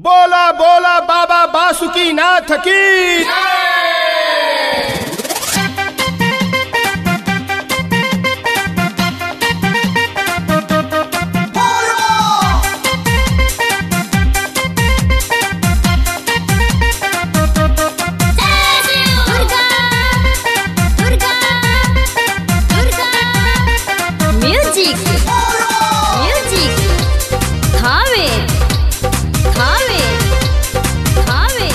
बोला बोला बाबा बासुकी नाथ की दुर्गा दुर्गा दुर्गा म्यूजिक म्यूजिक थावे थावे थावे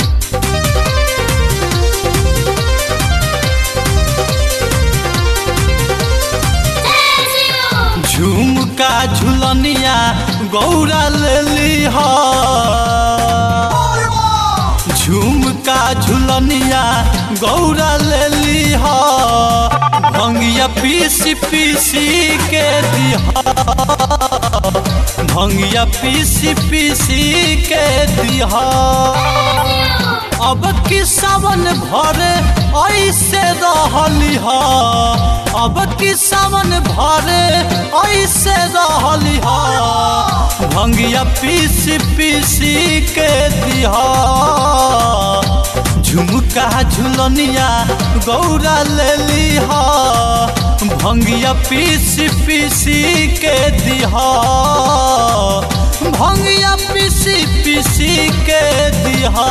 झुमका झुलनिया गौरा लेली ह झुमका झुलनिया गौरा लेली ह भंगिया पीसी पीसी के दिहा भंगिया पीसी पीसी के दिहा अब की सावन भरे ऐसे रहली ह अब की सावन भरे ऐसे रहली ह भंगिया पीसी पीसी के दिहा झुमका झुलनिया गौरा लेली ह भंगिया पीसी पीसी के दिहा भंगिया पीसी पीसी के दिहा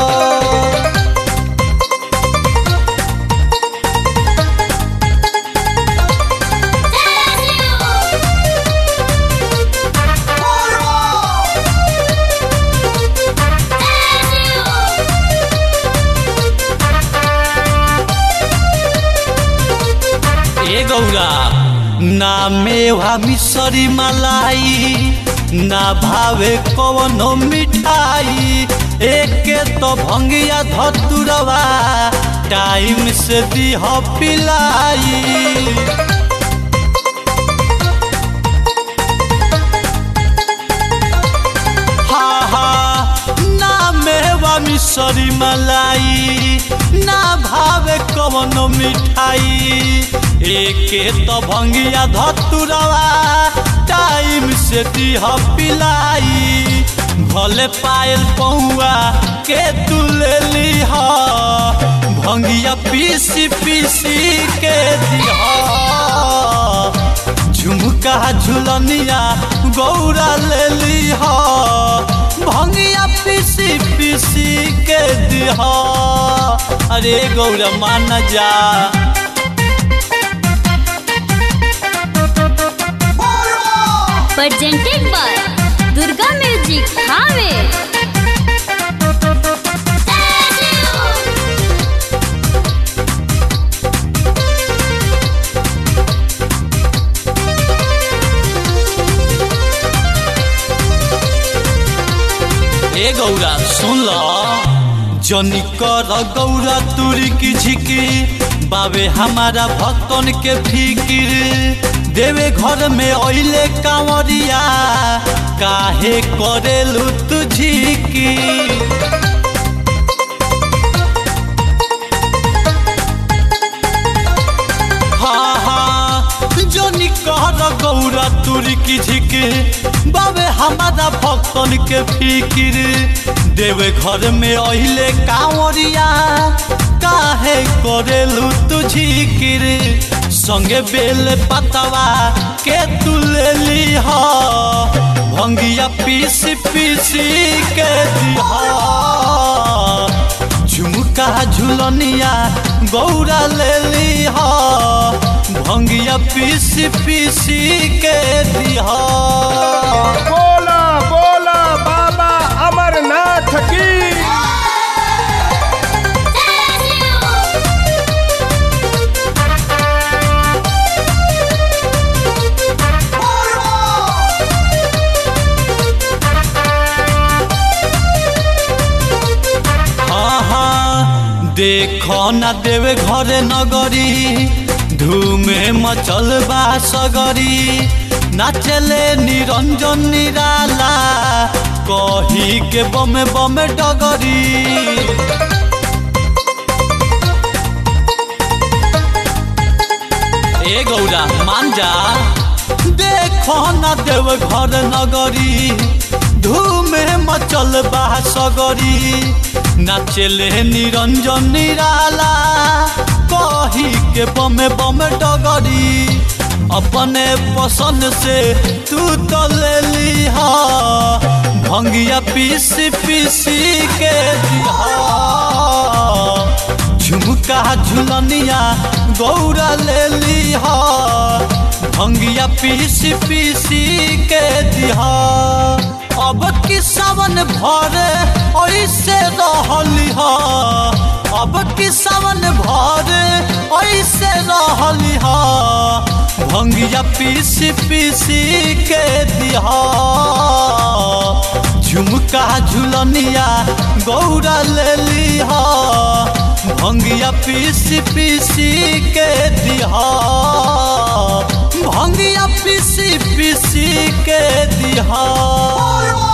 ए गौरा ना मेवा मिसरी मलाई ना भावे कवनो मिठाई एके तो भंगिया धतुरवा टाइम से दिह पिलाई हा हा ना मेवा मिसरी मलाई ना भावे कवनो मिठाई एके तो भंगिया धतुरवा टाइम से दिह पिलाई भले पायल पौआ के तू ले लीह भंगिया पीसी पीसी के दिहा झुमका झुलनिया गौरा लेली ह भंगिया पीसी पीसी के दिहा अरे गौरा मान जा presented by Durga music Thawe ए गौरा सुन ल जनी कर गौरा तुरी की झिकी बाबे हमारा भक्तन के फिकिर देवे घर में अइले कांवरिया काहे करेलु तू झिकी हाँ हाँ जोनी कहर गौरा तुरी की झिके बाबे हमारा भक्तन के फिकिर देवे घर में अइले कांवरिया काहे करेलु तू झिकिर संगे बेल पतवा के तू ले लीह भंगिया पीस पीसी के दिहा झुमका झुलनिया गौरा लेली ह भंगिया पीसी पीसी के दिहा बोला बोला बाबा अमरनाथ की हाँ हाँ देखो न देवे घरे नगरी धूमे मचल बा सगरी नाचले निरंजन निराला कही के बमे बमे डगरी ए गौरा मान जा देखो न देव घर नगरी धूमे मचल बा सगरी नाचेले निरंजन निराला कही के बमे बमे डगरी अपने पसंद से तू तो ले लिहा भंगिया पीसी पीसी के दिहा झुमका झुलनिया गौरा ले लिहा भंगिया पीसी पीसी के दिहा अब की सावन भरे ऐसे रहली हा अब की सावन भरे ऐसे रहली हा भंगिया पीसी पीसी के दिहा झुमका झुलनिया गौरा ले लिहा भंगिया पीसी पीसी के दिहा भंगिया पीसी पीसी के दिहा